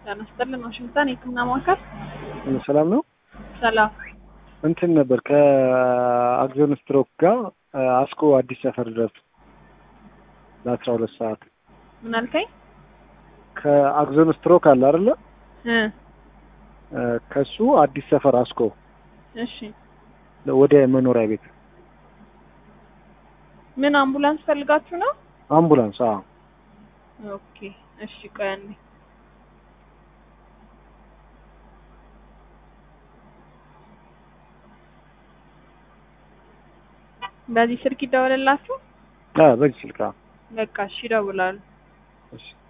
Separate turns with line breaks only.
ጤና ይስጥልን ዋሽንግተን የህክምና ማዕከል
ሰላም ነው።
ሰላም
እንትን ነበር ከአክዞን ስትሮክ ጋር አስኮ አዲስ ሰፈር ድረስ ለአስራ ሁለት ሰዓት
ምን አልከኝ?
ከአክዞን ስትሮክ አለ አይደለ?
እ
ከሱ አዲስ ሰፈር አስኮ
እሺ
ወደ መኖሪያ ቤት
ምን አምቡላንስ ፈልጋችሁ ነው?
አምቡላንስ። አዎ
ኦኬ እሺ ቆይ አንዴ በዚህ ስልክ ይደወልላችሁ?
አዎ፣ በዚህ ስልክ። አዎ።
በቃ እሺ ይደውላሉ።
እሺ